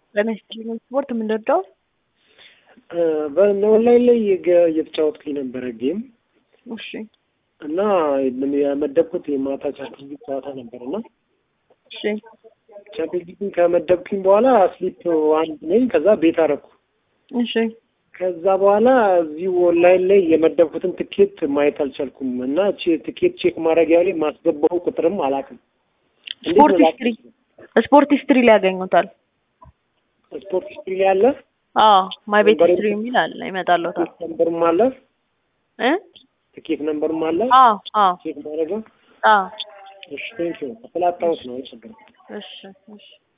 በመስኪኑ ስፖርት የምንወደው በኦንላይን ላይ የገ- እየተጫወትኩኝ ነበረ ጌም እሺ እና ምን የመደብኩት የማታ ቻምፒዮንስ ሊግ ጨዋታ ነበር እና እሺ ቻምፒዮንስ ሊግን ከመደብኩኝ በኋላ ስሊፕ አንድ ነኝ። ከዛ ቤት አረኩ። እሺ ከዛ በኋላ እዚሁ ኦንላይን ላይ የመደብኩትን ትኬት ማየት አልቻልኩም እና ቼ- ትኬት ቼክ ማድረጊያ ላይ ማስገባው ቁጥርም አላውቅም። እንዴት ስፖርት ነው ሂስትሪ ስፖርት ሂስትሪ ላይ ያገኙታል። ስፖርት ሂስትሪ ላይ አለ፣ አዎ ማይ ቤት ነምበሩ- ሂስትሪ የሚል አለ ይመጣልዎታል። ትኬት ነምበርም አለ፣ እ ትኬት ነምበርም አለ። አዎ አዎ ቼክ ማድረጊያ አዎ እሺ፣ ቴንኪው ስላጣሁት ነው። ችግር እሺ እሺ